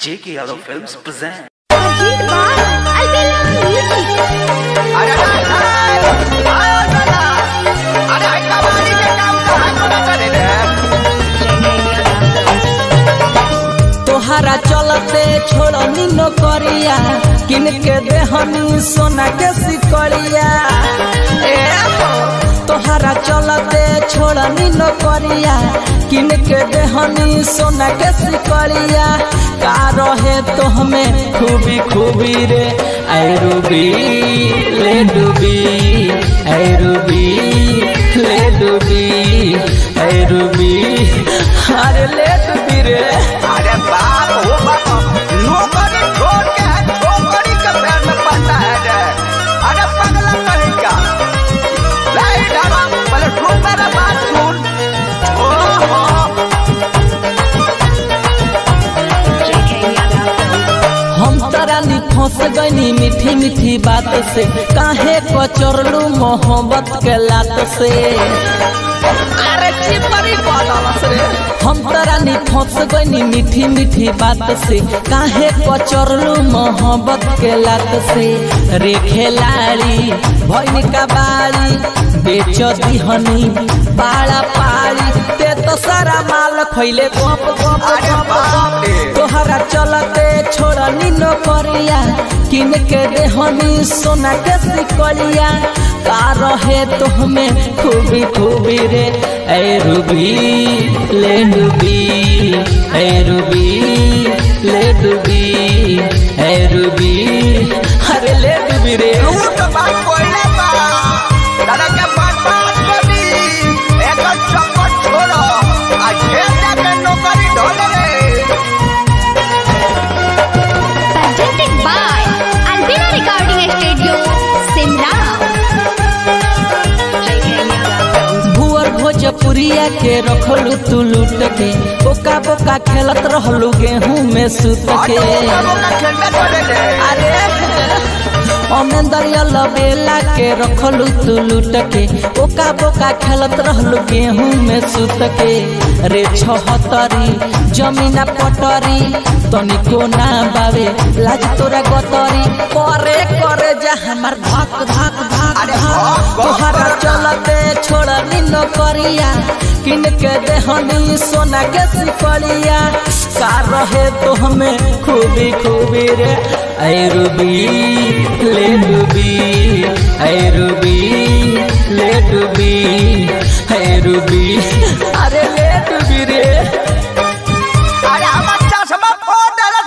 J.K. Yadav Films present. Ajit Bal, Albela Music. अरे आयो दादा अरे आई कमानी के काम कहाँ करा करे रे तोहरा चलते छोड़नी नौकरिया किन के देहनी सोना के सिकड़िया ए हो। तोहरा चलते छोड़नी नौकरिया किन के देहनी सोना के सिकड़िया का रहे तो हमें खूबी खूबी रे ऐ रूबी ले डूबी ऐ रूबी ले डूबी ऐ रूबी अरे ले डूबी रे अरे बाप हो बाप नौकरी छोड़ के छोकरी के पैर में पड़ता है रे अरे पगला कहीं का नहीं डरा पहले सुन मेरा बात सुन ओहो हम तरानी फंस गईनी मीठी मीठी बात से काहे कचरलू मोहब्बत के लात से अरे चिपरी बदलस रे हम तरानी फंस गईनी मीठी मीठी बात से काहे कचरलू मोहब्बत के लात से रे खेलाड़ी भैनी का बाड़ी बेच दिहनी पाड़ा पाड़ी ते तो सारा माल खैले गप गप अरे गप बाप गप रे। तोहरा चलते छोड़नी नौकरिया किन के देहनी सोना के सिकलिया का रहे तो हमें खूबी खूबी रे ऐ रूबी ले डूबी ऐ रूबी ले डूबी ऐ रूबी अरे ले डूबी रे तू तो बात कोइले बा दादा के बात बात करी एक चक्कर छोड़ो आज खेल जाके नौकरी ढोल रे Presented by Albela Recording Studio, Simla. भुअर भोजपुरिया के रखलू तू लूट के बोका बोका खेलत रहलू गेहूं में सूत के अरे अमेंदरिया लबेला के रखलू तू लूट के ओका बोका खेलत रहलू गेहूं में सूत के रे छहतरी जमीना पटरी तनिको ना बावे लाज तोरा गतरी करे करे जा हमर धक धक धक अरे धक भक, भक, तोहरा भक। चलते छोड़नी नौकरिया किन के देहनी सोना के सिकड़िया का रहे तो हमें खूबी खूबी रे ऐ रूबी ले डूबी ऐ रूबी ले डूबी ऐ रूबी अरे ले डूबी रे